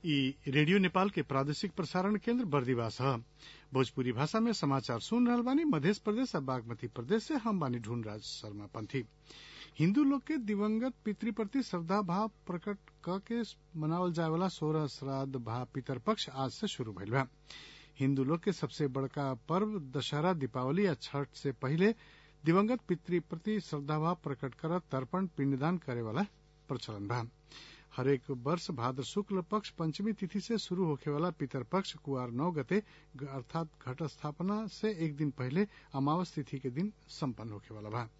ई रेडियो नेपाल के प्रादेशिक प्रसारण केन्द्र बर्दिवास ह भोजपुरी भाषा में समाचार सुन रहल बानी मधेश प्रदेश आ बागमती प्रदेश से हम बानी ढूंढराज शर्मा पंथी हिन्दू लोग के दिवंगत पितृ प्रति श्रद्धा भाव प्रकट क के मनावल जाए वाला सोलह श्राद्ध भाव पितर पक्ष आज से शुरू भइल बा हिन्दू लोग के सबसे बड़का पर्व दशहरा दीपावली या छठ से पहिले दिवंगत पितृ प्रति श्रद्धाभाव प्रकट कर तर्पण पिंडदान करे वाला प्रचलन बा हरेक वर्ष भाद्र शुक्ल पक्ष पंचमी तिथि से शुरू होखे वाला पितर पक्ष कुआर नौ गते अर्थात घट स्थापना से एक दिन पहले अमावस तिथि के दिन सम्पन्न होखे वाला बा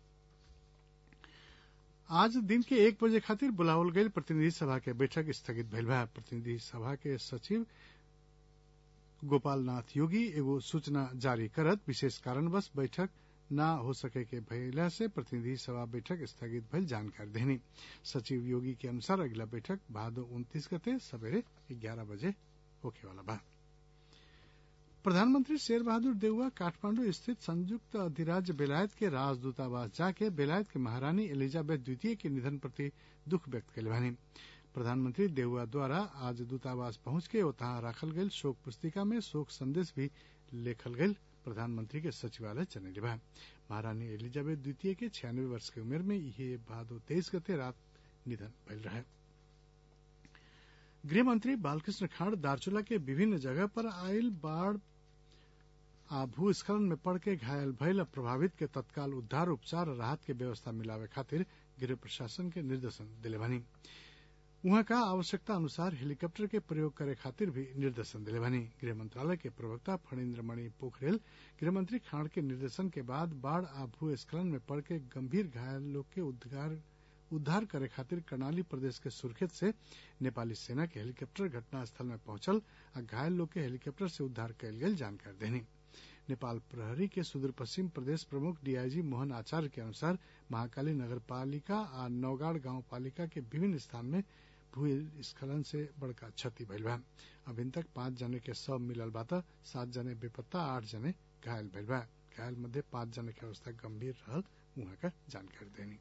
आज दिन के एक बजे खातिर बुलावल गईल प्रतिनिधि सभा के बैठक स्थगित भइल बा प्रतिनिधि सभा के सचिव गोपाल नाथ योगी एगो सूचना जारी करत विशेष कारणवश बैठक न हो सके के भइला से प्रतिनिधि सभा बैठक स्थगित भइल जानकारी देनी सचिव योगी के अनुसार अगला बैठक भादो उन्तीस गते सवेरे ग्यारह बजे होखे वाला बा प्रधानमंत्री शेर बहादुर देउवा काठमांडू स्थित संयुक्त अधिराज्य बेलायत के राजदूतावास जाके बेलायत के महारानी एलिजाबेथ द्वितीय के निधन प्रति दुख व्यक्त कैले बानी प्रधानमंत्री देउवा द्वारा आज दूतावास पहुंच के ओतहा राखल गईल शोक पुस्तिका में शोक संदेश भी लेखल गईल प्रधानमंत्री के सचिवालय जनैले बा महारानी एलिजाबेथ द्वितीय के छियानवे वर्ष के उमेर में इहे भादो तेईस गते रात निधन भइल रहे गृहमंत्री बालकृष्ण खाड़ दार्चुला के विभिन्न जगह पर आयल बाढ़ आ भूस्खलन में पड़ के घायल भइल प्रभावित के तत्काल उद्धार उपचार और राहत के व्यवस्था मिलावे खातिर गृह प्रशासन के निर्देशन दिले बानी उहाँ का आवश्यकता अनुसार हेलीकॉप्टर के प्रयोग करे खातिर भी निर्देशन दिले बानी गृह मंत्रालय के प्रवक्ता फणीन्द्र मणि पोखरेल गृहमंत्री खाड़ के निर्देशन के बाद बाढ़ आ भूस्खलन में पड़ के गंभीर घायल लोग के उद्धार उद्धार करे खातिर कर्णाली प्रदेश के सुर्खेत से नेपाली सेना के हेलीकॉप्टर घटनास्थल में पहुंचल आ घायल लोग के हेलीकॉप्टर से उद्धार कयल गेल जानकारी देनी नेपाल प्रहरी के सुदूर पश्चिम प्रदेश प्रमुख डीआईजी मोहन आचार्य के अनुसार महाकाली नगर पालिका आ नौगाड़ गांव पालिका के विभिन्न स्थान में भूस्खलन से बड़का क्षति भइल बा अभी तक पांच जने के शव मिलल बा त सात जने बेपत्ता आठ जने घायल भइल बा घायल मध्य पांच जने के अवस्था गंभीर रहल उहाँ का जानकारी देनी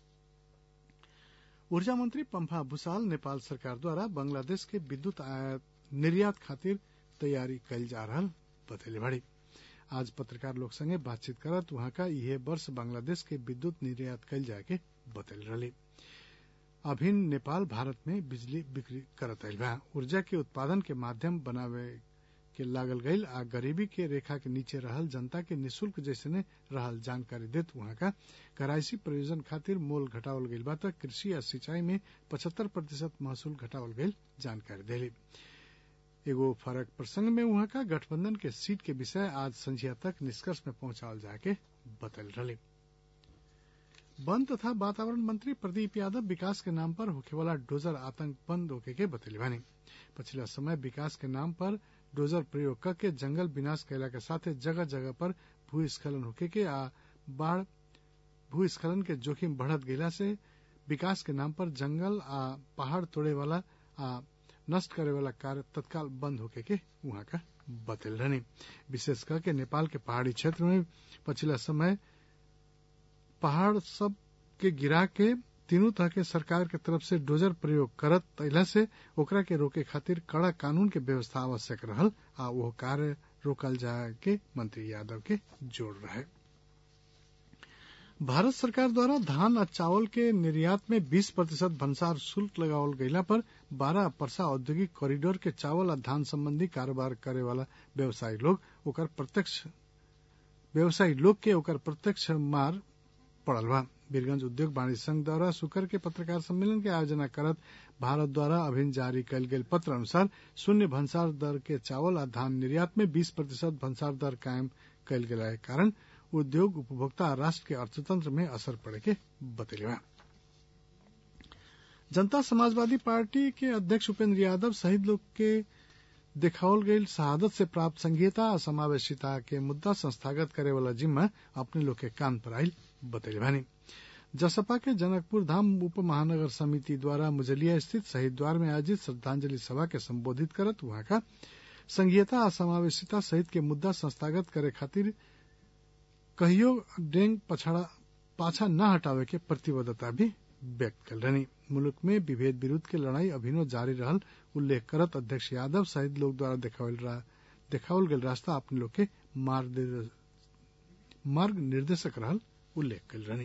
ऊर्जा मंत्री पंफा भूसाल नेपाल सरकार द्वारा बांग्लादेश के विद्युत आयात निर्यात खातिर तैयारी कयल जा रहल बतैले बाड़ी आज पत्रकार लोग संगे बातचीत करत वहां का यह वर्ष बांग्लादेश के विद्युत निर्यात कयल जाए के बतैल रही अभिन नेपाल भारत में बिजली बिक्री करत आयल बा ऊर्जा के उत्पादन के माध्यम बनावे के लागल गईल आ गरीबी के रेखा के नीचे रहल जनता के निशुल्क जैसने रहल जानकारी देत वहां का कराइशी प्रयोजन खातिर मोल घटावल गईल बा त कृषि आ सिंचाई में पचहत्तर प्रतिशत महसूल घटावल गईल जानकारी देली एगो फरक प्रसंग में वहां का गठबंधन के सीट के विषय आज संझिया तक निष्कर्ष में पहुंचावल जाके बतल रही वन तथा वातावरण मंत्री प्रदीप यादव विकास के नाम पर होखे वाला डोजर आतंक बंद होके के बतैले बानी पिछला समय विकास के नाम पर डोजर प्रयोग करके जंगल विनाश कैला के साथे जगह जगह पर भूस्खलन होके के आ बाढ़ भूस्खलन के जोखिम बढ़त गईला से विकास के नाम पर जंगल आ पहाड़ तोड़े वाला आ नष्ट करे वाला कार्य तत्काल बंद होके के वहां का बतल रहनी विशेष करके नेपाल के पहाड़ी क्षेत्र में पिछला समय पहाड़ सब के गिरा के तीनों तरह के सरकार के तरफ से डोजर प्रयोग करत तैला से ओकरा के रोके खातिर कड़ा कानून के व्यवस्था आवश्यक रहल आ वो कार्य रोकल जाए के मंत्री यादव के जोड़ रहे भारत सरकार द्वारा धान और चावल के निर्यात में 20 प्रतिशत भंसार शुल्क लगावल गईला पर बारह परसा औद्योगिक कॉरिडोर के चावल और धान संबंधी कारोबार करे वाला व्यवसायी लोग ओकर प्रत्यक्ष व्यवसायी लोग के ओकर प्रत्यक्ष मार पड़ल बा वीरगंज उद्योग वाणिज्य संघ द्वारा शुक्र के पत्रकार सम्मेलन के आयोजना करत भारत द्वारा अभिन्न जारी कयल गेल पत्र अनुसार शून्य भंसार दर के चावल आ धान निर्यात में 20 प्रतिशत भंसार दर कायम कयल गेला के कारण उद्योग उपभोक्ता आ राष्ट्र के अर्थतंत्र में असर पड़े के बतैले बा जनता समाजवादी पार्टी के अध्यक्ष उपेंद्र यादव शहीद लोग के देखावल गई शहादत से प्राप्त संघीयता और समावेशिता के मुद्दा संस्थागत करे वाला जिम्मा अपने लोग के कान पर आयल बतैले भानी जसपा के जनकपुर धाम उप महानगर समिति द्वारा मुजलिया स्थित शहीद द्वार में आयोजित श्रद्धांजलि सभा के संबोधित करत वहां का संघीयता और समावेशिता सहित के मुद्दा संस्थागत करे खातिर कहियो डेंग पछाड़ा पाछा न हटावे के प्रतिबद्धता भी व्यक्त कर रही मुल्क में विभेद विरुद्ध के लड़ाई अभिनो जारी रहल उल्लेख करत अध्यक्ष यादव सहित लोग द्वारा देखावल गेल रास्ता अपने लोग के मार्ग निर्देशक रहल उल्लेख कल रहनी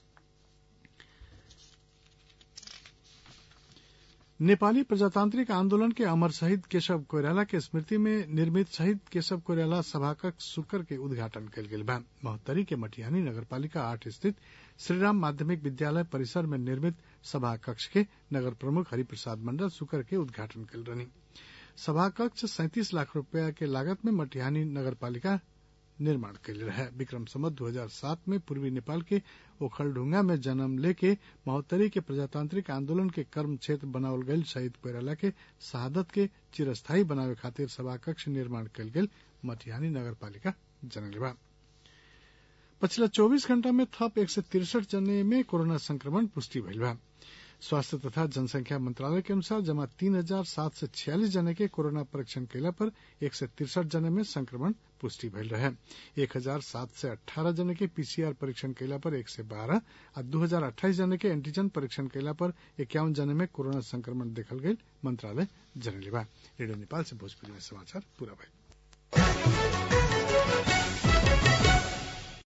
नेपाली प्रजातांत्रिक आंदोलन के अमर शहीद केशव कोइराला के स्मृति में निर्मित शहीद केशव कोइराला सभाकक्ष शुक्र के उद्घाटन कल गेल बा महोत्तरी के मटिहानी नगरपालिका आठ स्थित श्रीराम माध्यमिक विद्यालय परिसर में निर्मित सभा कक्ष के नगर प्रमुख हरिप्रसाद मंडल शुक्र के उद्घाटन कल रहनी सभा कक्ष सैंतीस लाख रुपया के लागत में मटिहानी नगरपालिका निर्माण कैले रहे विक्रम संवत 2007 में पूर्वी नेपाल के ओखलढुंगा में जन्म लेके महोत्तरी के प्रजातांत्रिक आंदोलन के कर्म क्षेत्र बनावल गयल शहीद कोइराला के शहादत के चिरस्थायी बनावे खातिर सभा कक्ष निर्माण कल गेल मटिहानी नगरपालिका जनले बा पछिला 24 घण्टा में थप एक सय तिरसठ जने में कोरोना संक्रमण पुष्टि भइल बा स्वास्थ्य तथा जनसंख्या मंत्रालय के अनुसार जमा तीन हजार सात सय छियालीस जने के कोरोना परीक्षण कैला पर एक सय तिरसठ जने में संक्रमण पुष्टि भइल रहे एक हजार सात सय अठारह जने के पीसीआर परीक्षण कैला पर एक सय बारह आ दू हजार अट्ठाईस जने के एंटीजन परीक्षण कैला पर इक्यावन जने में कोरोना संक्रमण देखल गई मंत्रालय जनले बा रेडियो नेपाल से भोजपुरी में समाचार पूरा भइल